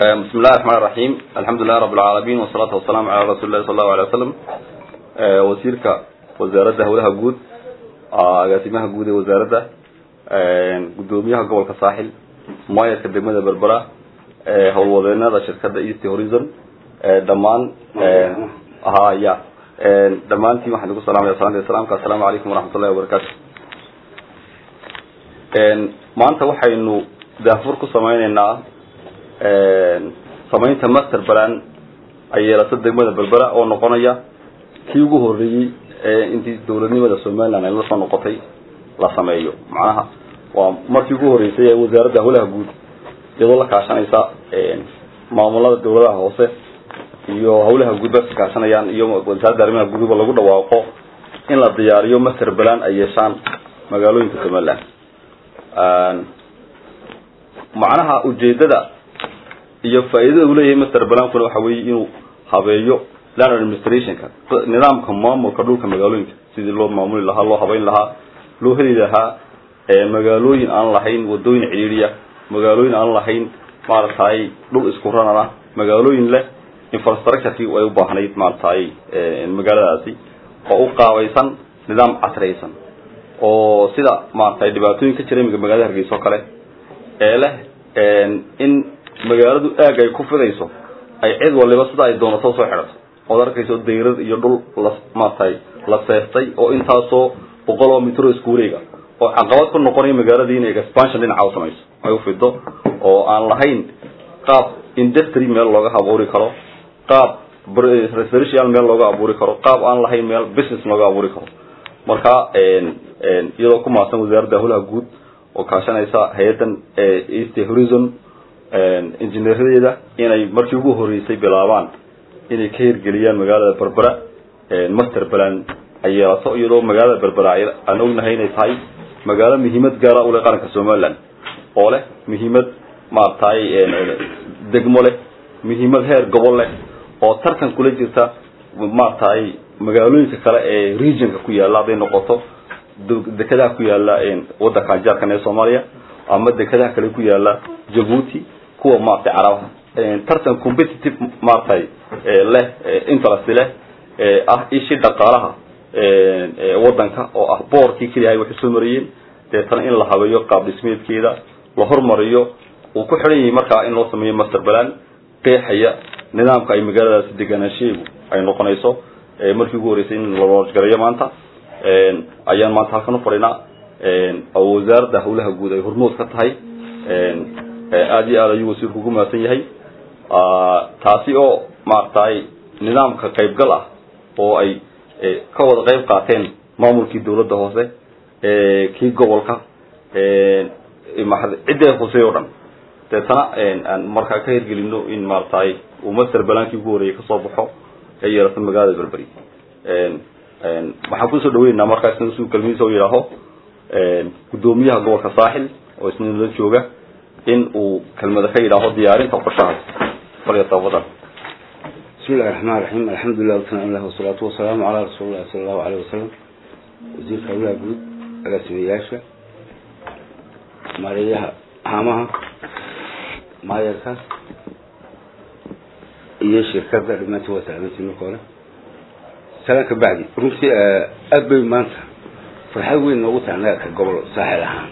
بسم الله الرحمن الرحيم الحمد لله رب العالمين والصلاة والسلام على رسول الله صلى الله عليه وسلم وزيرك وزارة هولها جود agaasimaha guud ee wasaaradda gudoomiyaha gobolka saaxil maayarka degmada berbera howlwadeenada shirkadda east horizon dhammaan haya dhammaantiin waxaan igu salamaya salaanta islaamka assalaamu calaykum waraxmatullahi wabarakaatu maanta waxaynu daafur ku sameyneynaa samaynta master balan ay yeelato degmada berbera oo noqonaya kii ugu horeeyey intii dawladnimada somaliland ay la soo noqotay la sameeyo macnaha waa markii ugu horeysay ee wasaaradda howlaha guud iyadoo la kaashanaysa maamulada dawladaha hoose iyo howlaha guud ba ka kaashanayaan iyo wasaaradda arrimaha guduba lagu dhawaaqo in la diyaariyo master balan ay yeeshaan magaalooyinka somaliland macnaha ujeedada iyo faa'iidada uu leeyahay master balankuna waxa weeye inuu habeeyo land administrationka nidaamka maamulka dhulka magaalooyinka sidii loo maamuli lahaa loo habeyn lahaa loo heli lahaa magaalooyin aan lahayn wadooyin cidhiidhiya magaalooyin aan lahayn maaragtay dhul isku ranana magaalooyin leh infrastructurekii ay u baahnayd maaragtay magaaladaasi oo u qaabaysan nidaam casraysan oo sida maaragtay dhibaatooyin ka jira imika magaalada hargeysa oo kale ee leh in magaaladu aag ay ku fidayso ay cid waliba sida ay doonato soo xidhato ood arkayso dayrad iyo dhul la maaragtay la seestay oo intaasoo boqol oo mitro isku wareega oo caqabad ku noqonaya magaaladii inay expansion dhinaca u samayso ay ufido oo aan lahayn qaab industry meel looga abuuri karo qaab residential meel looga abuuri karo qaab aan lahayn meel business looga abuuri karo marka iyadoo ku maadsan wasaaradda howlaha guud oo kaashanaysa hay-addan east horizon injineeradeeda inay markii ugu horeysay bilaabaan inay ka hirgeliyaan magaalada berbera master balan ay yeelato iyadoo magaalada berbera aan ognahay inay tahay magaalo muhiimad gaara u leh qaranka somaliland oo leh muhiimad maaragtay degmo leh muhiimad heer gobol leh oo tartan kula jirta maaragtay magaalooyinka kale ee regionka ku yaalla hadday noqoto dekedaha ku yaalla waddanka jaarkan ee soomaaliya ama dekedaha kale ku yaalla jabuuti kuwa maaragtay carabaha tartan competitive maaragtay leh interest leh ah ishii dhaqaalaha waddanka oo ah boorkii keliyahay waxay soo mariyeen deetana in la habeeyo qaab dhismeedkeeda la hormariyo uu ku xidhan yahay markaa in loo sameeyo master balan qeexaya nidaamka ay magaaladaasi deganaanshaheegu ay noqonayso markii ugu horeysay in la loojgareeyo maanta ayaan maanta halkan u fadhinaa oo wasaaradda howlaha guud ay hormood ka tahay aada iyo aad ayuu wasiirku ugu mahadsan yahay taasi oo maaragtay nidaamka qaybgal ah oo ay ka wada qayb qaateen maamulkii dawladda hoose kii gobolka ciddee hoosey o dhan deetana aan markaa ka hirgelino in maaragtay uu master balankii ugu horeeyay kasoo baxo ee yeelato magaalada berberi waxaan kusoo dhaweynaynaa markaa isna su kelmadiisa u yidhaaho guddoomiyaha gobolka saaxil oo isna nala jooga in uu kelmada ka yidhaaho diyaarinta qorshahaas falyatafadal بسم الله الرحمن الرحيم الحمد لله والثناء الله والصلاة والسلام على رسول الله صلى الله عليه وسلم وزير كولا بود رسمياشا ماريها هامها ما يركز iyo shirkadda dhimaanta waa salaamatiin marka hore salaanka bacdi runtii aad bay maanta farxad weyn noogu tahay annaga ka gobol saaxil ahaan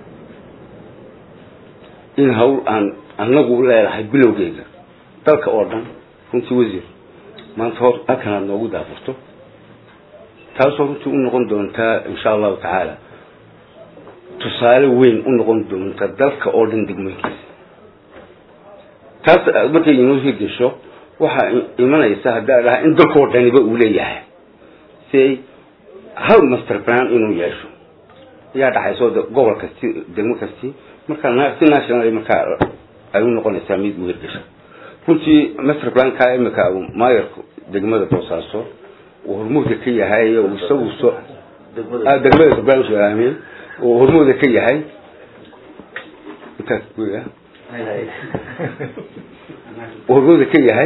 in hawl aan annagu leedahay bilowgeyga dalka oo dhan runtii wasiir maanta hor halkan aad noogu daafurto taasoo runtii u noqon doontaa insha allahu tacaala tusaale weyn u noqon doonta dalka oo dhan degmooyinkiisa taas markay inoo hirgesho waxaa imanaysa haddaa dhaha in dalkoo dhaniba uu leeyahay si ay hal master plan inuu yeesho ayaa dhacayso gobol kasti degmo kasti markaa si national markaa ay u noqonaysaa mid u hirgesho runtii master planka imika maayarku degmada boosaaso uu hormuudka ka yahay isagu so degmada barnaamij uu hormuudka ka yahay intaas guya uu hormuudka ka yahay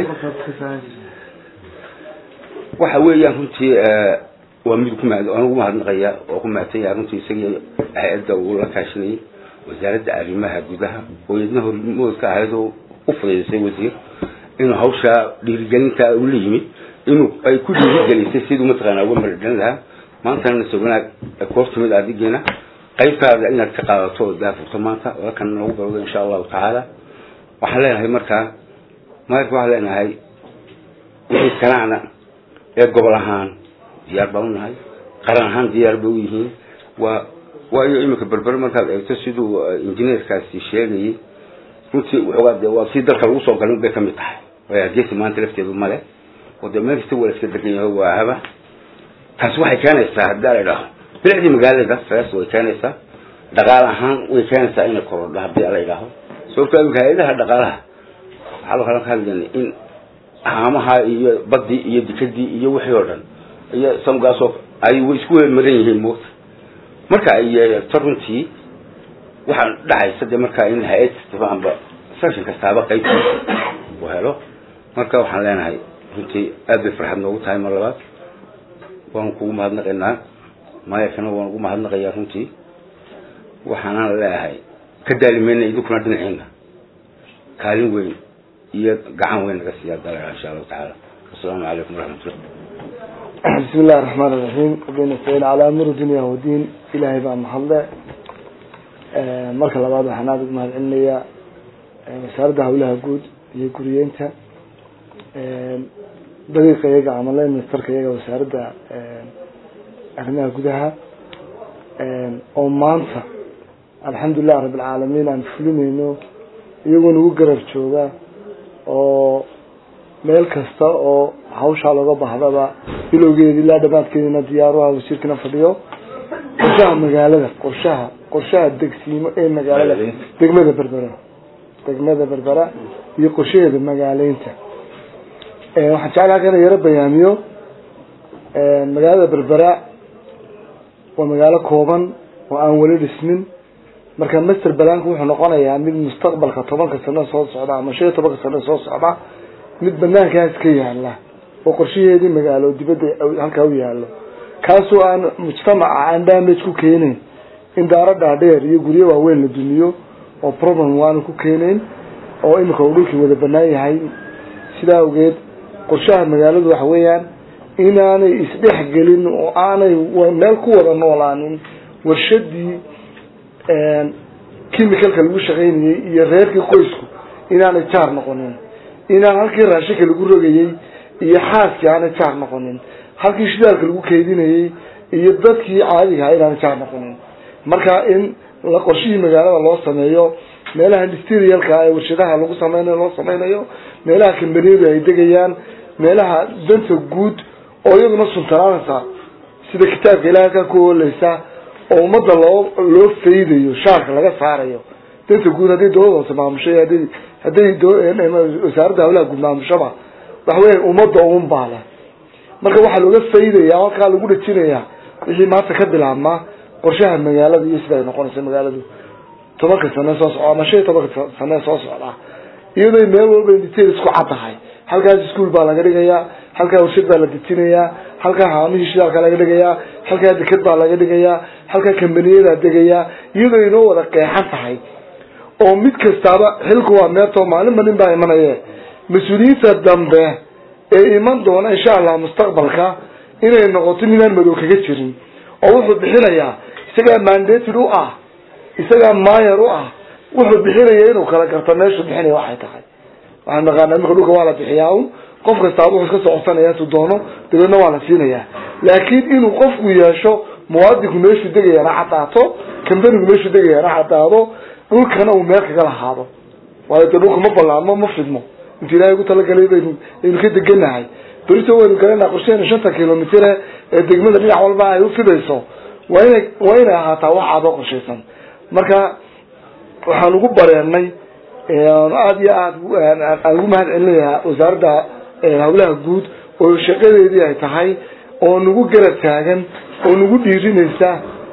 waxa weeyaan runtii waa mid ku mahad anigu mahadnaqaya oo ku mahadsan yahay runtii isagii hay-adda uu la kaashanayay wasaaradda arrimaha gudaha oo iyadna hormood ka ahayd oo u fudaydisay wasiir inuu hawshaa dhiirigelinta ula yimid inuu ay ku dhiirigelisay siduu mataqaana uga maradhan lahaa maantana nase wanaag koor timid adigeena qaybtaada inaad ka qaadato oo daafurto maanta lakan nagu balwado insha allahu tacaala waxaan leenahay markaa maarka waxaan leenahay wixii kanaana ee gobol ahaan diyaar baan unahay qaran ahaan diyaar bay u yihiin waa waayo iminka berber markaad eegto siduu injineerkaasi sheegayay runtii waxoogaa de waa si dalka lagu soo galin bay kamid tahay way hargeysa maanta lafteedu male oo dee meel kasta waa iska degan yahay waa haba taasi waxay keenaysaa haddii la idhaaho bilicdii magaalada saas way keenaysaa dhaqaal ahaan way keenaysaa inay korodho haddii la idhaaho sababto imika hay-adaha dhaqaalaha waxaa loo ka hadlayna in haamaha iyo badii iyo dikadii iyo wixii oo dhan iyo samgaasoo ay way isku weelmaran yihiin moogta marka ay yeeto runtii waxaa dhacaysa de markaa in hay-ad kastaba amba section kastaaba qaybtiisa uu helo marka waxaan leenahay runtii aad bay farxad noogu tahay mar labaad waan kugu mahadnaqaynaa maayarkana waan ugu mahadnaqayaa runtii waxaana leeyahay ka daalimayna idinkuna dhinaciina kaalin weyn iyo gacan weyn naga siiya dalaga insha allahu tacaala asalaamu calaykum waraxmatullah بسم الله الرحمن الرحيم وبين نستعين على أمر الدنيا والدين إلهي بقى محله marka labaad waxaan aada ugu mahad celinayaa wasaaradda hawlaha guud iyo guriyeynta daqiiqa iyaga ama line ministerka iyaga wasaaradda arrimaha gudaha oo maanta alxamdulilah rabbilcaalamiin aan fulinayno iyagoo nagu garab jooga oo meel kasta oo hawshaa looga bahdaba bilowgeedi ilaa dhamaadkeedina diyaaruha wasiirkana fadhiyo qorshaha magaalada qorshaha qorshaha degsiimo ee magaalada degmada berbera degmada berbera iyo qorshaheeda magaaleynta waxaan jeclaha kana yaro bayaamiyo magaalada berbera waa magaalo kooban oo aan weli dhismin marka master balanku wuxuu noqonayaa mid mustaqbalka tobanka sano soo socda ama shan iyo tobanka sano soo socda mid banaankaas ka yaala oo qorshaheedii magaalo dibadda halkaa u yaalo kaasoo aan mujtamaca aan damage ku keenayn in daaro dhaadheer iyo guryo waaweyn la dumiyo oo problem waanu ku keenayn oo imika uu dhulkii wada banaan yahay sidaa awgeed qorshaha magaaladu waxa weeyaan inaanay isdhex gelin oo aanay meel ku wada noolaanin warshadii chemicalka lagu shaqaynayay iyo reerkii qoysku inaanay jaar noqonin inaan halkii raashinka lagu rogayay iyo xaaskii aanay jaar noqonin halkii shidaalka lagu keydinayay iyo dadkii caadiga ahaa inaanay jaar noqonin marka in la qorshihii magaalada loo sameeyo meelaha industrialka ee warshadaha lagu sameynayo loo sameynayo meelaha kambaniyadu ay degayaan meelaha danta guud oo iyaduna suntanaanaysa sida kitaabka ilaah halkaa ku ooleysa oo ummadda loo loo faydayo shaarka laga saarayo danta guud hadday dawlada hoose maamusho hadday hadday wasaaradda hawlaha guud maamushoba waxa weya ummadda un baa leh marka waxaa looga faydaya halkaa lagu dhajinayaa wixii maanta ka bilaabmaa qorshaha magaalada iyo sida ay noqonayso magaaladu tobanka sane soo socda ama shan iyo tobanka sane soo socda iyadoo meel walba detail isku cad tahay halkaas ischool baa laga dhigayaa halkaa warshad baa la dejinayaa halkaa haamihii shidaalka laga dhigayaa halkaa deked baa laga dhigayaa halkaa kambaniyadaa degayaa iyadoo inoo wada qeexan tahay oo mid kastaaba xilku waa meerto maalinba nin baa imanaye mas-uuliyiinta dambe ee iman doona insha allah mustaqbalka inay noqoto ninaan madow kaga jirin oo wuxuu bixinayaa isagaa mandated u ah isagaa mayer u ah wuxuu bixinaya inuu kala garto meeshuu bixinaya waxay tahay waxaan naqaanaa imika dhulka waa la bixiyaa un qof kastaaba wuxuu iska socosanaya intuu doono dabeedna waa la siinayaa laakiin inuu qofku yeesho muwaadinku meeshuu degayana cadaato kambanigu meeshuu degayana cadaado dhulkana uu meel kaga lahaado waayo de dhulka ma balaamo ma fidmo intu ilahay ugu talagalay baynu aynu ka deganahay berito waynu garanaa qorsheena shanta kilomitire ee degmada dhinac walba ay ufidayso waa inay waa inay ahaataa wax aadoo qorshaysan marka waxaan ugu bareenay aada iyo aad aan ugu mahad celinayaa wasaaradda hawlaha guud oo shaqadeedii ay tahay oo nagu garab taagan oo nagu dhiirinaysa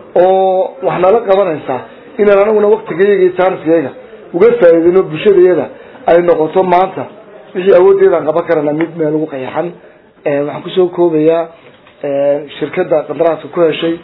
oo wax nala qabanaysa inaan anaguna waktigayaga iyo jaaniskayaga uga faa'iidayno bulshadayada ay noqoto maanta wixii awooddeedaan qaban karana mid meel ugu qayaxan waxaan kusoo koobayaa shirkadda qandaraaska ku heshay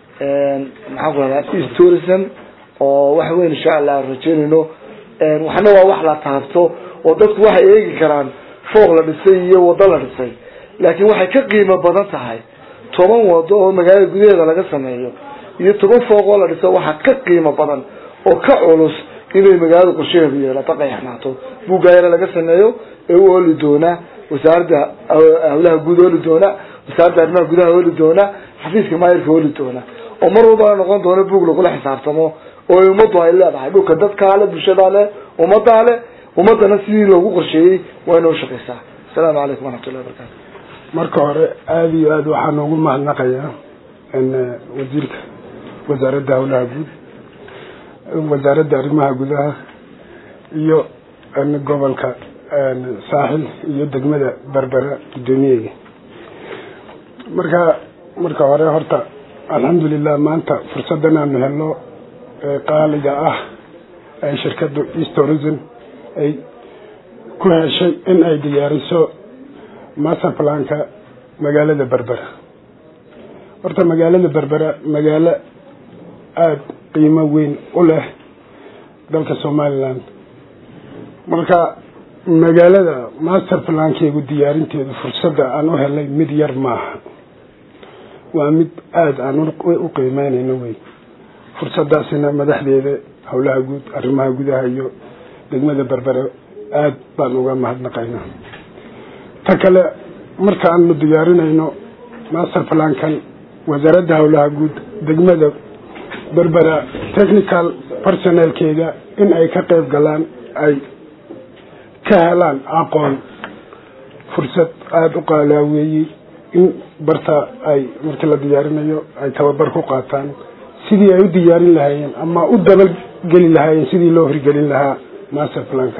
maxaan ku rahdaa east tourism oo wax weyn insha allah rajeynayno waxna waa wax la taabto oo dadku waxay eegi karaan fooq la dhisay iyo waddo la dhisay laakiin waxay ka qiimo badan tahay toban wado oo magaalada gudaheeda laga sameeyo iyo toban fooq oo la dhiso waxaa ka qiimo badan oo ka culus inay magaalada qorshaheedu yeelato qayaxnaato buuggaayana laga sameeyo ee u ooli doonaa wasaaradda hawlaha guud ooli doona wasaaradda arrimaha gudaha ooli doona xafiiska maayirka ooli doona oo mar walbana noqon doona buug lagula xisaabtamo oo ay ummaddu ay leedahay dhulka dadkaa le bulshadaa le ummaddaa le ummadana sidii loogu qorsheeyey waa inoo shaqeysaa asalaamu calaykum waraxmatullahi wabarakatu marka hore aada iyo aada waxaa noogu mahadnaqayaa wasiirka wasaaradda hawlaha guud wasaaradda arrimaha gudaha iyo gobolka saaxil iyo degmada berbera guddoomiyeega marka marka hore horta alxamdulilah maanta fursadan aanu helno qaaliga ah ay shirkadda east tourism ay ku heshay in ay diyaariso master planka magaalada berbera horta magaalada berbera magaalo aada qiimo weyn u leh dalka somaliland marka magaalada master plankeegu diyaarinteedu fursadda aan u helnay mid yar maaha waa mid aada aan u qiimeynayno wey fursadaasina madaxdeeda howlaha guud arrimaha gudaha iyo degmada berbere aada baan uga mahadnaqaynaa ta kale markaanu diyaarinayno master plankan wasaaradda howlaha guud degmada berbera technical personalkeeda in ay ka qeyb galaan ay ka helaan aqoon fursad aada u qaalaaweeyey in barta ay markii la diyaarinayo ay tababar ku qaataan sidii ay u diyaarin lahaayeen ama u dabageli lahaayeen sidii loo hirgelin lahaa master planka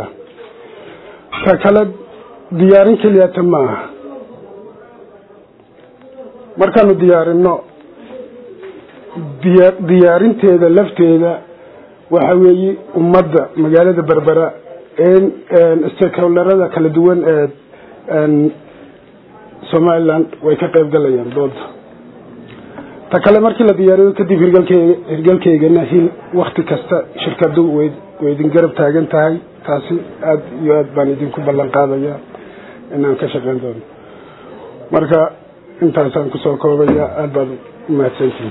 ta kale diyaarin keliyata maaha markaanu diyaarino diya diyaarinteeda lafteeda waxa weeye ummadda magaalada berbera stakeholderada kala duwan ee somaliland way ka qeyb galayaan dooda ta kale markii la diyaariyo kadib hirgalkeyga hirgalkeygana hil wakti kasta shirkadu way way idin garab taagan tahay taasi aada iyo aad baan idinku ballan qaadaya inaan ka shaqeyn doono marka intaasaan kusoo koobaya aada baad umahadsantihin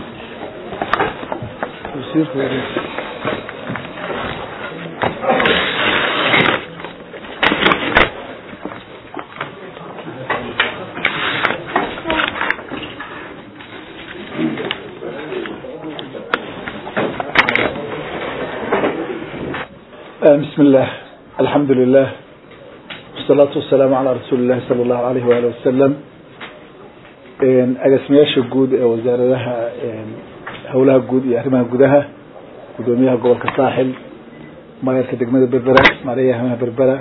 بسم الله الحمد لله والصلاة والسلام على رسول الله صلى الله عليه وآله وسلم أقسمياش الجود وزارها هولها الجود يحرمها جودها قدوميها جوال كساحل ما يركض جمد بربرة ماريا همها بربرة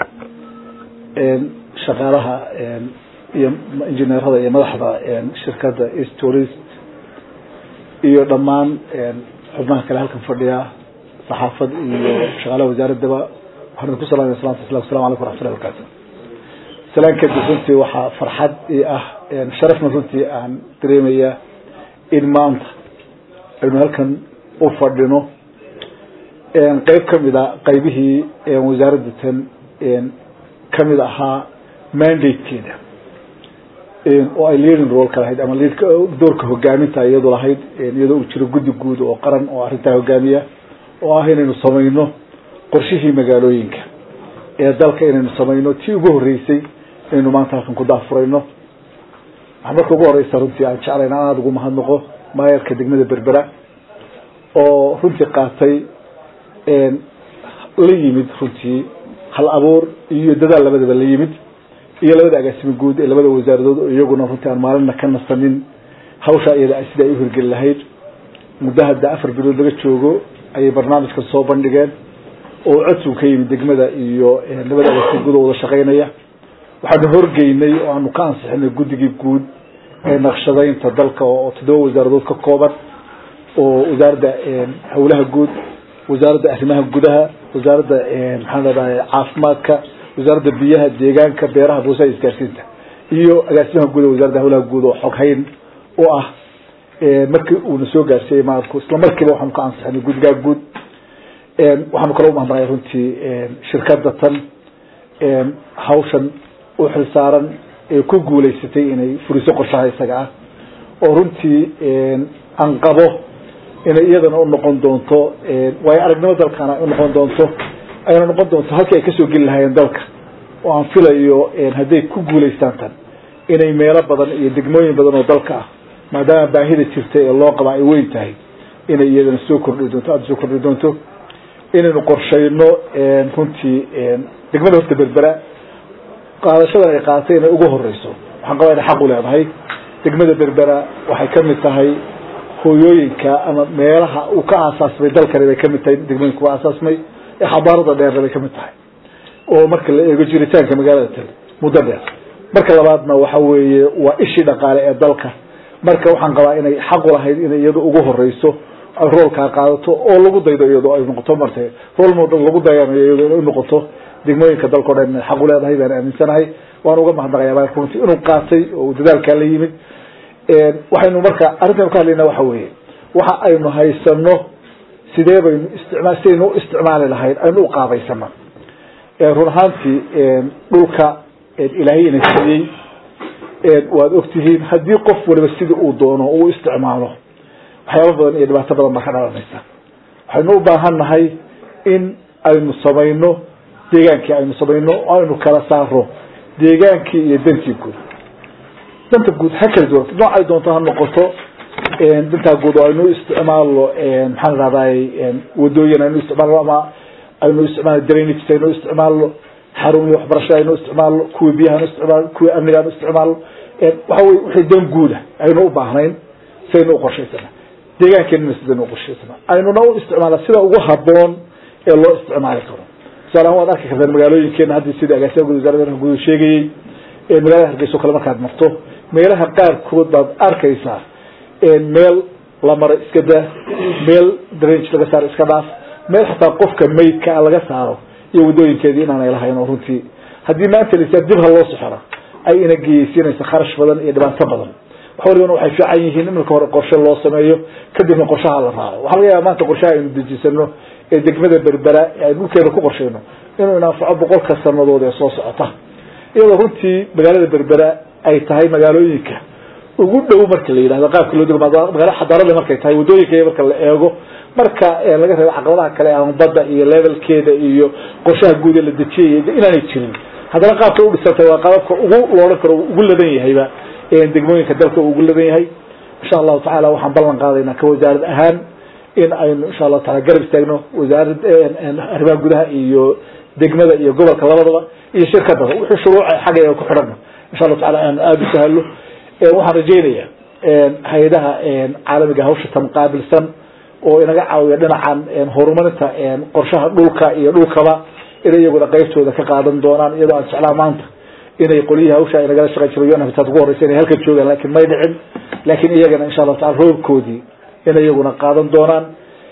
شغالها انجنير هذا يا مدحضة شركة إيست توريست iyo dhammaan xubnaha kale halkan fadhiya saxaafad iyo shaqaalaha wasaaradaba waxaan ku salaamaya salatu wasalaam assalamu alaykum waraxmatullahi wabarakatu salaan kadib runtii waxaa farxad ii ah sharafna runtii aan dareemaya in maanta aynu halkan u fadhino qeyb kamid a qeybihii wasaaradda tan kamid ahaa mandatekeeda oo ay leading rolka lahayd ama doorka hogaaminta iyadu lahayd iyadoo uu jiro guddi guud oo qaran oo arrintaa hogaamiya oo ah inaynu samayno qorshihii magaalooyinka ee dalka inaynu samayno tii ugu horeysay inaynu maanta halkan ku daafurayno waxaa marka ugu horeysa runtii aan jeclayn aan aada ugu mahadnaqo maayarka degmada berbera oo runtii qaatay la yimid runtii hal abuur iyo dadaal labadaba la yimid iyo labada agaasimo guud ee labada wasaaradood oo iyaguna runtii aan maalina ka nasanin hawshaa iyada sida ay u hirgeli lahayd muddo hadda afar bilood laga joogo ayay barnaamijkan soo bandhigeen oo codsigu ka yimid degmada iyo labada agaasimo guud oo wada shaqeynaya waxaanu horgeynay oo aanu ka ansixinay guddigii guud ee naqshadaynta dalka oo toddoba wasaaradood ka kooban oo wasaaradda howlaha guud wasaaradda arrimaha gudaha wasaaradda maxaan leedahay caafimaadka wasaaradda biyaha deegaanka beeraha buusaha isgaarsiinta iyo agaasimaha guud wasaaradda howlaha guud oo xoghayn u ah markii uuna soo gaarsiiyey maarku isla markiiba waxaanu ka ansixinay guddigaa guud waxaanu kala umahadnaqay runtii shirkada tan hawshan u xilsaaran ee ku guulaysatay inay furiso qorshaha isaga ah oo runtii aan qabo inay iyadana u noqon doonto waayo aragnimo dalkana u noqon doonto ayna noqon doonto halkii ay kasoo geli lahaayeen dalka oo aan filayo hadday ku guulaystaan tan inay meelo badan iyo degmooyin badan oo dalka ah maadaama baahida jirta ee loo qaba ay weyn tahay inay iyadana soo kordhi doonto aada soo kordhi doonto inaynu qorshayno runtii degmada horta berbera qaadashadan ay qaadatay inay ugu horeyso waxaan qabaa inay xaq u leedahay degmada berbera waxay kamid tahay hooyooyinka ama meelaha uu ka aasaasmay dalkani bay kamid tahay degmooyinka u aasaasmay ee xabaarada dheerna bay kamid tahay oo marka la eego jiritaanka magaalada tale muddo dheer marka labaadna waxa weeye waa ishii dhaqaale ee dalka marka waxaan qabaa inay xaq u lahayd inay iyadu ugu horeyso ay roolkaa qaadato oo lagu daydo iyadoo ay noqoto marte rool model lagu dayanayo iyadoo inay noqoto degmooyinka dalka o dhan inay xaq u leedahay baan aaminsanahay waan uga mahadnaqayaa baa runtii inuu qaatay oo dadaalkaa la yimid waxaynu marka arrintan ka hadlayna waxa weeye waxa aynu haysano sidee baynu isticmaal sidaynu u isticmaali lahayd aynu u qaabaysana run ahaantii dhulka ilaahay ina siiyey waad ogtihiin haddii qof waliba sidii uu doono uu isticmaalo waxyaaba badan iyo dhibaato badan baa ka dhalanaysa waxaynu u baahan nahay in aynu samayno deegaankii aynu samayno oo aynu kala saaro deegaankii iyo dantii guud danta guud ha kala duwan noocay doonto ha noqoto dantaa guud oo aynu isticmaalno maxaan rahday wadooyin aynu isticmaalno ama aynu isticmaalno drainage aynu isticmaalno xarumii waxbarashada aynu isticmaalno kuwii biyaha aynu isticmaalno kuwii amniga aynu isticmaalno waxa weye wixii dan guuda aynu u baahnayn saynu u qorshaysana deegaankeenina sidaynu u qorshaysana aynuna u isticmaala sida ugu haboon ee loo isticmaali karo tusaalahaan waad arki kartaan magaalooyinkeena haddii sida agaasimaha guud wasarada arka guud sheegayey magaalada hargeysa o kale markaad marto meelaha qaarkood baad arkaysaa meel la maro iska daa meel drange laga saaro iska dhaaf meel xataa qofka maydka laga saaro iyo wadooyinkeedii inaanay lahayn oo runtii haddii maanta lasa dib ha loo soxora ay ina geyeysiinaysa kharash badan iyo dhibaato badan wax walibana waxay fiican yihiin in marka hore qorshe loo sameeyo kadibna qorshaha la raaco waxaa laga yaaba maanta qorshaha aynu dejisano ee degmada berbera ee aynu dhulkeeda ku qorshayno inuu inanfaco boqolka sanadood ee soo socota iyadoo runtii magaalada berbera ay tahay magaalooyinka ugu dhow marka la yidhahdo qaabka loo dego magaalo xadaarada markay tahay wadooyinka marka la eego marka laga reebo caqabadaha kale ama badda iyo levelkeeda iyo qorshaha guud ee la dejiyay inaanay jirin haddana qaabka u dhisantay waa qaababka ugu loodhan karo ugu ladan yahayba degmooyinka dalka ugu ladan yahay insha allahu tacala waxaan ballan qaadaynaa ka wasaarad ahaan in aynu insha allahu taala garab istaagno wasaarad arrimaha gudaha iyo degmada iyo gobolka labadaba iyo shirkadaba wixii shuruuca xagga ku xidhana insha allahu taala aan aada u sahalo waxaan rajeynaya hay-adaha caalamiga hawsha tan qaabilsan oo inaga caawiya dhinacan horumarinta qorshaha dhulka iyo dhulkaba inay iyaguna qaybtooda ka qaadan doonaan iyadoo aan jeclaa maanta inay qolyihii hawsha ay nagala shaqeyn jirayo naftaad ugu horeysa inay halkan joogaan lakin may dhicin laakiin iyagana insha allahu taala roobkoodii inay iyaguna qaadan doonaan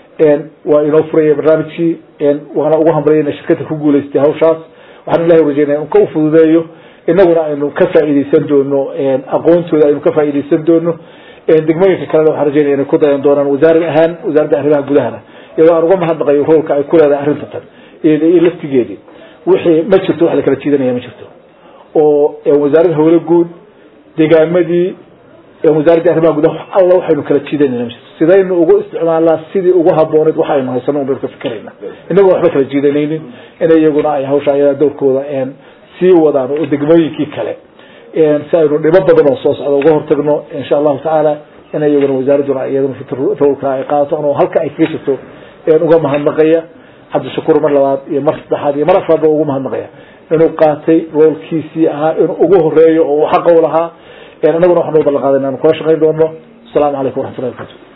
waa inoo furaya barnaamijkii waana ugu hambalaya inay shirkada ku guulaystay hawshaas waxaan ilahay rajeynaya in ka ufududeeyo inaguna aynu ka faa'iideysan doono aqoontooda aynu ka faa'iideysan doono degmooyinka kalena waxaan rajeynaya inay ku dayan doonaan wasaarad ahaan wasaaradda arrimaha gudahana iyadoo aan uga mahadnaqayo roolka ay ku leedahay arrinta tan iyo laftigeedii wixii ma jirto wax la kala jiidanaya ma jirto oo wasaaradda hawlo guud degaamadii wasaaradda arrimaha gudaha alla waxaynu kala jiidanayna ma jirto sidaynu ugu isticmaalnaa sidii ugu habooneyd waxa aynu haysano un baynu ka fikerayna inagoo waxba kala jiidanaynin in iyaguna ay hawsha ayadaa dowrkooda sii wadaan oo degmooyinkii kale si aynu dhibo badan oo soo socda uga hortagno insha allahu tacaala in iyaguna wasaaradduna iyaduna rowlka ay qaadato anoo halka ay kaga jirto uga mahadnaqaya cabdishakuur mar labaad iyo mar saddexaad iyo mar afraad ba ugu mahadnaqaya inuu qaatay roolkiisii ahaa inuu ugu horeeyo oo uu xaqa u lahaa inaguna waxaan u ballan qaadayna anu kula shaqayn doono asalamu calaykum waraxmatullahi barkatu